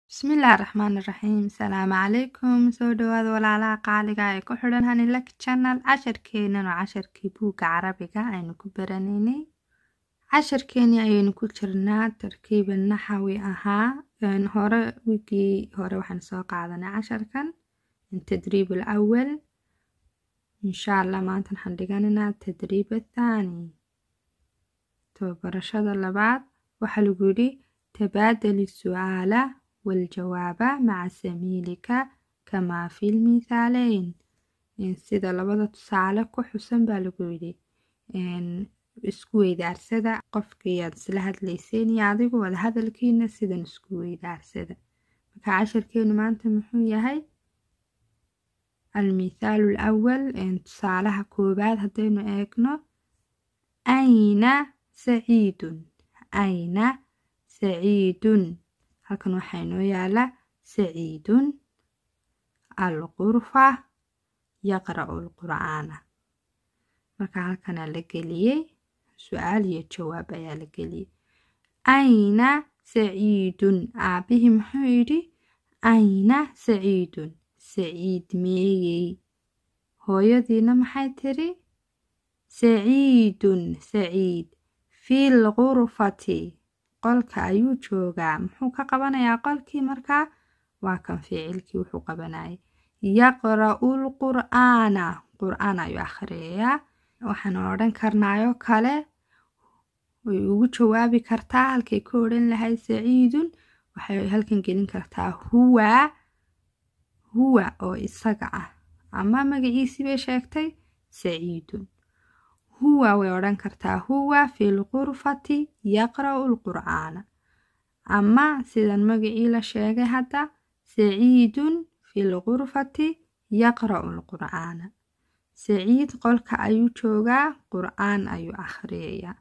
Bismillaahi Raxmaani Raxiim Salaamu calaykum soo dhawaada walaalaha qaaliga ee ku xidhan Hanilak Channel casharkeenan oo casharkii buugga carabiga aynu ku baranaynay casharkeeni ayaynu ku jirnaa tarkiiba naxawi ahaa een hore wigii hore waxaan soo qaadanay casharkan tadriib alawal insha allah maanta waxaan dhiganaynaa tadriib athaani tababarashada labaad waxaa lagu yidhi tabaadali su'aala والجواب مع زميلك كما في المثالين sida labada tusaale ku xusan baa lagu yidhi isku weydaarsada qofkiiyaad isla hadlayseen iyo adigu wada hadalkiina sidan isku weydaarsada marka casharkeenu maanta muxuu yahay almithaalu alawal tusaalaha koowaad haddaynu eegno ayna saciidun ayna saciidun halkan waxaa inoo yaala saciidun alqurfa yaqra'u alqur'aana marka halkanaa la geliyey su-aal iyo jawaab ayaa la geliyey ayna saciidun aabihii muxuu yidhi ayna saciidun saciid meeyey hooyadiina maxay tiri saciidun saciid fil qurfati qolka ayuu joogaa muxuu ka qabanayaa qolkii markaa waa kan ficilkii wuxuu qabanayay yaqra'u lqur'aana qur'aan ayuu akhriyayaa waxaan odhan karnaayoo kale way ugu jawaabi kartaa halkay ka odhan lahay saciidun waxay halkan gelin kartaa huwa huwa oo isaga ah ama magaciisii bay sheegtay saciidun huwa way odhan kartaa huwa fi lqurfati yaqra'u lqur'aana ama sidan magacii la sheegay hadda saciidun fi lqurfati yaqra'u lqur'aana saciid qolka ayuu joogaa qur'aan ayuu akhriyayaa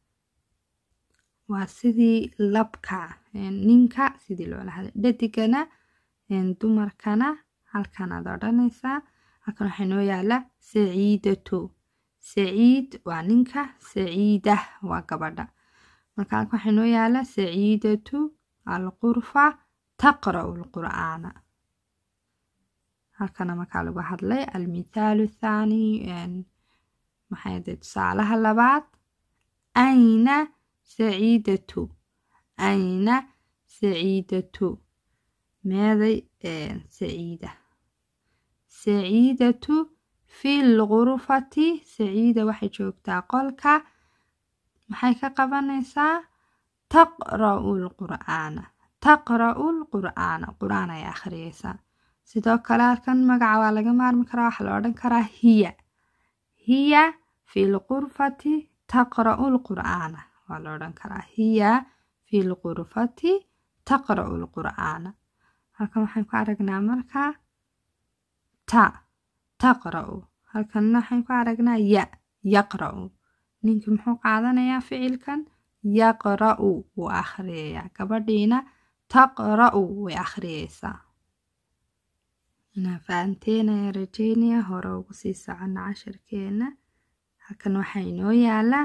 waa sidii labka ninka sidii loola hadlay dhadigana dumarkana halkanaad odhanaysaa halkan waxaa inoo yaala saciidatu saciid waa ninka saciida waa gabadha marka halka waxaa inoo yaala saciidatu alqurfa taqra'u lqur'aana halkana markaa lagu hadlay almithaalu thaani maxay de tusaalaha labaad ayna saciidatu ayna saciidatu meeday saciida saciidatu fi lqurfati saciida waxay joogtaa qolka maxay ka qabanaysaa taqra'u lqur'aana taqra'u lqur'aana qur'aan ay akhriyeysaa sidoo kale halkan magaca waa laga maarmi karaa waxaa la odhan karaa hiya hiya fi lqurfati taqra'u lqur'aana waa la odhan karaa hiya fi lqurfati taqra'u lqur'aana halkan waxaan ku aragnaa markaa ta taqra'u halkanna waxaan ku aragnaa ya yaqra'u ninkii muxuu qaadanayaa ficilkan yaqra'u wuu akhriyayaa gabadhiina taqra'u way akhriyeysaa inaa fahanteen ayaa rajeynaya hore ugu sii socona casharkeena halkan waxaa inoo yaala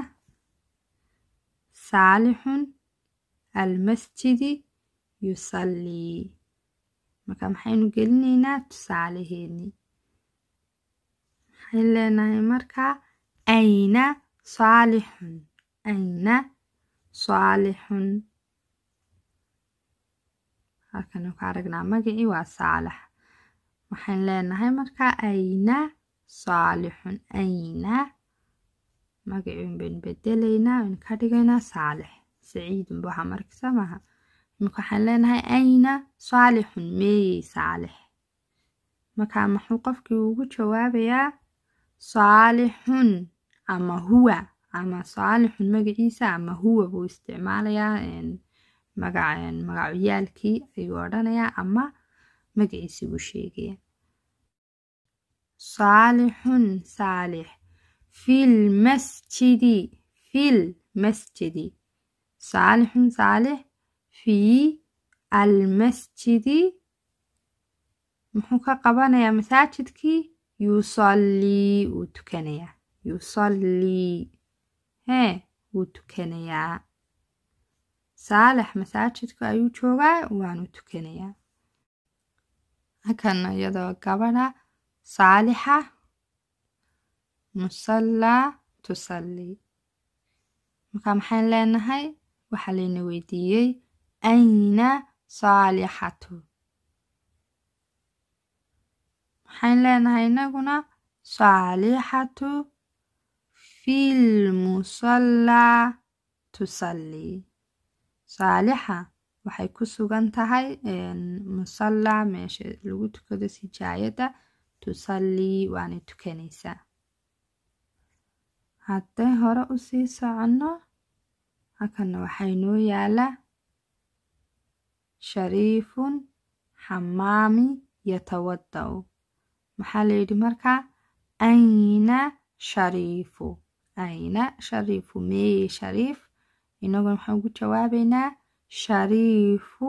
saalixun almasjidi yusallii marka maxaynu gelinaynaa tusaalaheennii waxay leenahay markaa ayna saalixun ayna saalixun halkan ku aragnaa magacii waa saalax waxaan leenahay markaa ayna saalixun ayna magacii baynu bedelaynaa waynu ka dhigaynaa saalix saciidun bu waxaa markisa maaha marka waxaan leenahay ayna saalixun meeyey saalix markaa muxuu qofkii ugu jawaabayaa saalixun ama huwa ama saalixun magaciisa ama huwa buu isticmaalayaa magacyaalkii ayuu odhanayaa ama magaciisi buu sheegayaa saalixun saalix fil masjidi fil masjidi saalixun saalix fii almasjidi muxuu ka qabanayaa masaajidkii yusallii wuu tukanayaa yusallii hee wuu tukanayaa saalex masaajidka ayuu joogaa waanu tukanayaa halkan iyadoo gabadha saalixa musallaa tusallii marka maxayn leenahay waxaa layna weydiiyey ayna saalixatu maxayn leenahay inaguna saalixatu filmusallaa tusallii saalixa waxay ku sugan tahay musallaa meesha lagu tukado sijaayadda tusallii waana tukanaysaa hadday hore usii soconno halkanna waxaa inoo yaala shariifun xamaami yatawada'u maxaa layidhi markaa ayna shariifu ayna shariifu meeye shariif inaguna waxaan ugu jawaabaynaa shariifu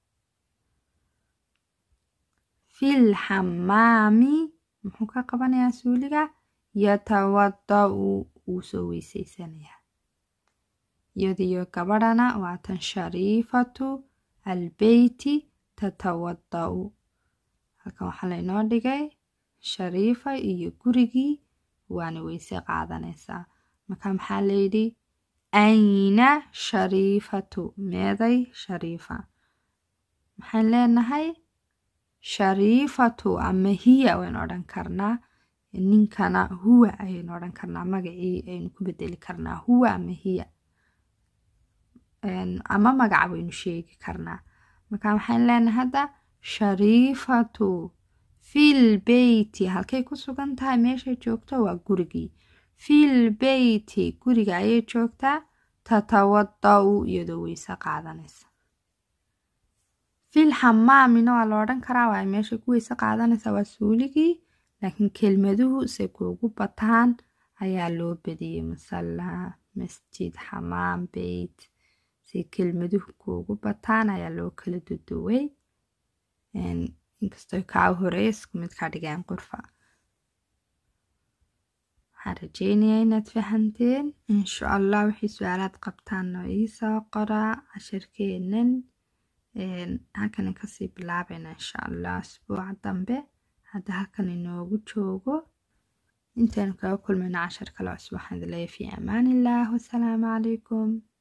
fil xamaami muxuu ka qabanayaa suuliga yatawada'u wuu soo weyseysanayaa iyadiyo gabadhana waatan shariifatu albeyti tatawada'u halkan waxaa laynoo dhigay shariifa iyo gurigii waana weyse qaadanaysaa marka maxaa layidhi ayna shariifatu meeday shariifa maxaan leenahay shariifatu ama hiya waynu odhan karnaa ninkana huwa ayaynu odhan karnaa magacii aynu ku bedeli karnaa huwa ama hiya ama magaca waynu sheegi karnaa marka maxaan leenahay hadda shariifatu fil beyti halkay ku sugan tahay meeshay joogto waa gurigii fil beyti guriga ayay joogtaa tatawada'u iyadoo weyse qaadanaysa fil xamaamina waa la odhan karaa waa meeshay ku weyse qaadanaysa waa suuligii laakiin kelmaduhu se kuugu bataan ayaa loo badiyey musallaa masjid xamaam beyt se kelmaduhu kuugu bataan ayaa loo kala duduway inkastoo kaa horeeya isku mid ka dhigeen qurfa waxaan rajeynayaa inaad fahanteen insha allah wixii su-aalaad qabtaan oo iisoo qoraa cashirkeenan halkan kasii bilaabayna insha allah asbuuca dambe hadda halkan inoogu joogo intaynu kaga kulmayno cashar kale cusub waxaan idin leeyahay fi amaan illah wasalaamu calaykum